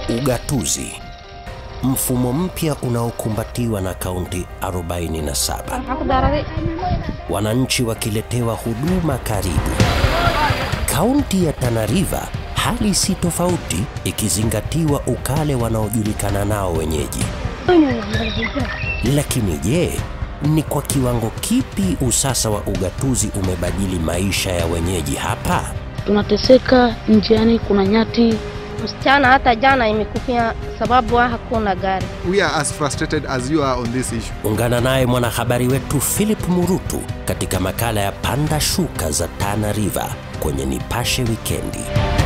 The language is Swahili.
Ugatuzi, mfumo mpya unaokumbatiwa na kaunti 47, wananchi wakiletewa huduma karibu. Kaunti ya Tana River hali si tofauti, ikizingatiwa ukale wanaojulikana nao wenyeji. Lakini je, ni kwa kiwango kipi usasa wa ugatuzi umebadili maisha ya wenyeji hapa? Tunateseka njiani, kuna nyati. Msichana hata jana imekufia sababu hakuna gari. We are as frustrated as you are on this issue. Ungana naye mwanahabari wetu Philip Murutu katika makala ya Panda Shuka za Tana River kwenye Nipashe Wikendi.